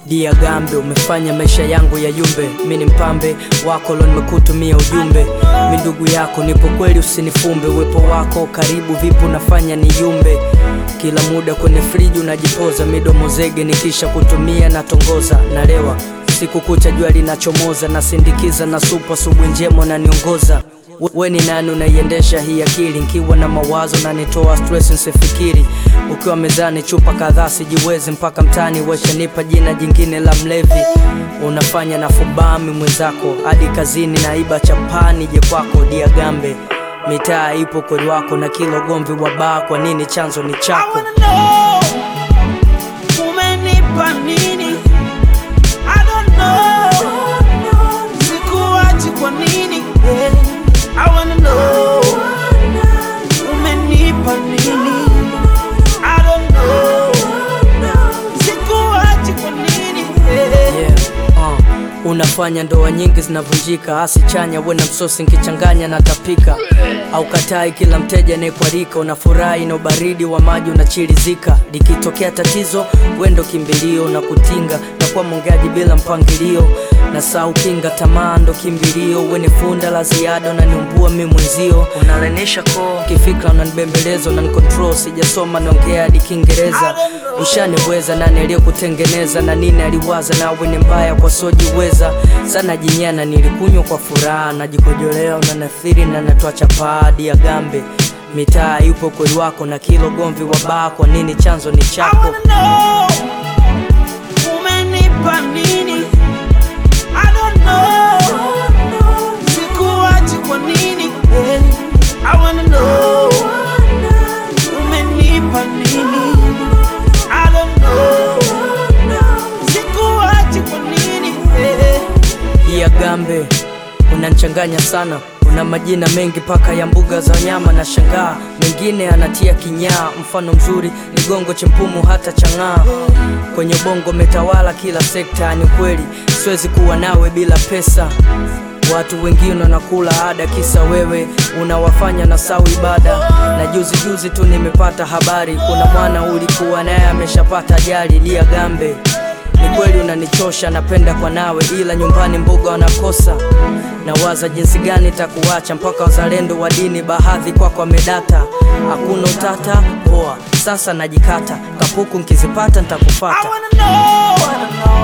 Dia Gambe, umefanya maisha yangu ya yumbe. Mi ni mpambe wako lo, nimekutumia ujumbe. Mi ndugu yako, nipo kweli, usinifumbe. Uwepo wako karibu, vipi unafanya ni yumbe. Kila muda kwenye friji unajipoza, midomo zege, nikisha kutumia natongoza, nalewa siku kucha, jua linachomoza, nasindikiza na supa, asubuhi njema naniongoza we ni nani unaiendesha hii akili? Nkiwa na mawazo na nitoa stress nsifikiri. Ukiwa mezani chupa kadhaa sijiwezi, mpaka mtani weshanipa jina jingine la mlevi. Unafanya na fubami mwenzako hadi kazini, naiba chapani je kwako. Dia Gambe, mitaa ipo kweli wako na kila ugomvi wa baa, kwa nini chanzo ni I chako? wanna know umenipa nini? I don't know sikuachi kwa nini? Yeah. I wanna know umenipa nini? I don't know sikuachi kwa nini? Yeah. Yeah, uh, unafanya ndoa nyingi zinavunjika, asi chanya we na msosi nkichanganya na tapika au katai, kila mteja anayekualika unafurahi na ubaridi wa maji unachirizika. Likitokea tatizo wendo kimbilio na kutinga na kuwa mongeaji bila mpangilio na saa ukinga tamaa ndo kimbilio, weni funda la ziada unaniumbua mi mwenzio, unalenisha koo kifikra, unanibembeleza unanikontrol, sijasoma naongea hadi Kiingereza ushaniweza nani aliyekutengeneza na nini aliwaza nawe ni mbaya kwa sojiweza sana jinyana nilikunywa kwa furaha najikojolea unanathiri na natoa chapaa Dia Gambe mitaa yupo kweli wako na kilo gomvi wa baa kwa nini chanzo ni I chako wanna know umenipa nini? I don't know sikuachi kwa nini? Yeah. I wanna know umenipa nini? I don't know sikuachi kwa nini? Yeah. Dia Gambe unanchanganya sana una majina mengi paka ya mbuga za wanyama na shangaa mengine anatia kinyaa mfano mzuri ni gongo chempumu hata chang'aa kwenye bongo metawala kila sekta ni kweli siwezi kuwa nawe bila pesa watu wengine wanakula ada kisa wewe unawafanya na sau ibada na juzi juzi tu nimepata habari kuna mwana ulikuwa naye ameshapata ajali Dia Gambe ni kweli unanichosha, napenda kwa nawe, ila nyumbani mboga wanakosa. Nawaza jinsi gani takuacha, mpaka wazalendo wa dini baadhi kwako wamedata. Hakuna utata, poa, sasa najikata, kapuku nkizipata I ntakufata. wanna know